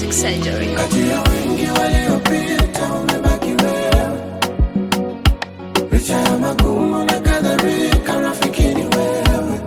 Plastic Surgery. Kati ya wengi waliopita umebaki wewe, licha ya magumu na kadhalika, rafiki ni wewe.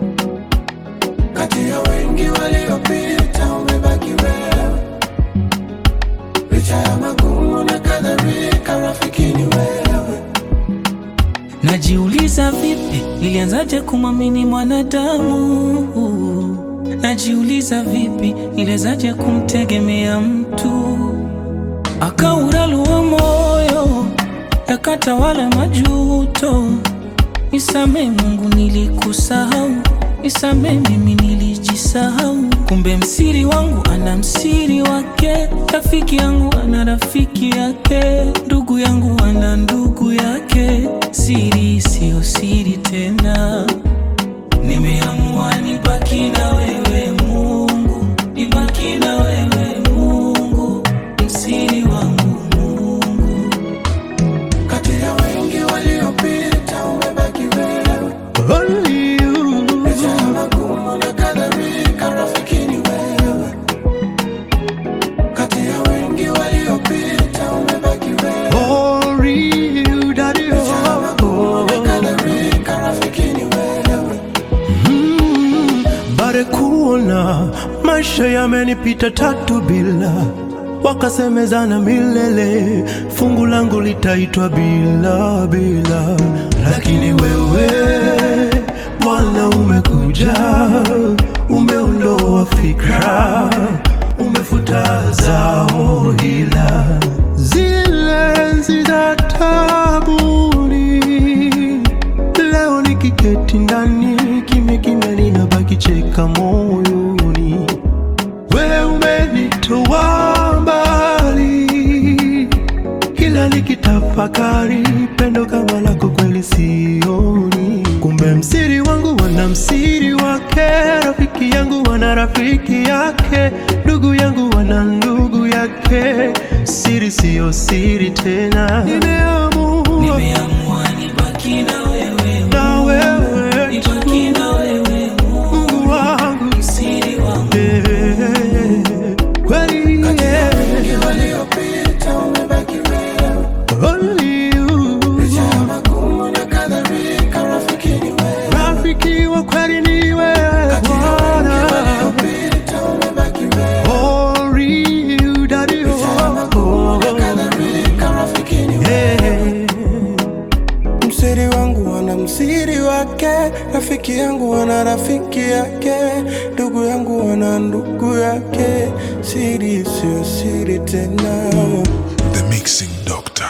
Kati ya wengi waliopita umebaki wewe, licha ya magumu na kadhalika, rafiki ni wewe. Najiuliza vipi nilianzaje kumwamini mwanadamu? Najiuliza vipi nilianzaje kumtegemea mtu? Akauralua moyo yakatawala majuto. Nisamee Mungu, nilikusahau. Nisamee mimi, nilijisahau. Kumbe msiri wangu ana msiri wake, rafiki yangu ana rafiki yake, ndugu yangu ana ndugu yake. Siri siyo siri tena, nimeamua nibaki na wewe Mungu, nibaki na wewe Mungu, msiri wangu Mungu. Kati ya wengi waliopita umebaki wewe, Only you. licha ya magumu na kadhalika, rafiki ni wewe. Kati ya wengi waliopita umebaki wewe, Only you, daddy. licha ya magumu na Oh. kadhalika, rafiki ni wewe. Mm, bare kuona maisha yamenipita tatu bila wakasemezana milele, fungu langu litaitwa bila bila, lakini wewe Bwana umekuja, umeondoa fikra, umefuta zao hila zile enzi za tabuni Leo nikiketi ndani kimya kimya, ninabaki cheka moyoni. Wewe umenitoa mbali, kila nikitafakari pendo kama lako kweli sioni. Kumbe msiri wangu wana msiri wake, rafiki yangu wana rafiki yake, ndugu yangu wana ndugu yake. Siri siyo siri tena, nimeamua Nimeamua nibaki na wewe na wewe nibaki na wewe Mungu, Mungu wangu msiri wangu. Eh, kweli yeah. Wengi waliopita umebaki wewe, Only you. licha ya magumu na kadhalika, rafiki ni wewe. Rafiki wa kweli ni wewe Kati ya wengi Bwana. waliopita umebaki wewe, Only you, daddy, licha ya oh, magumu na oh. kadhalika, rafiki ni wewe. Eh, Msiri wangu ana msiri wake, rafiki yangu ana rafiki yake, ndugu yangu ana ndugu yake. Siri sio siri tena. The Mixing Doctor.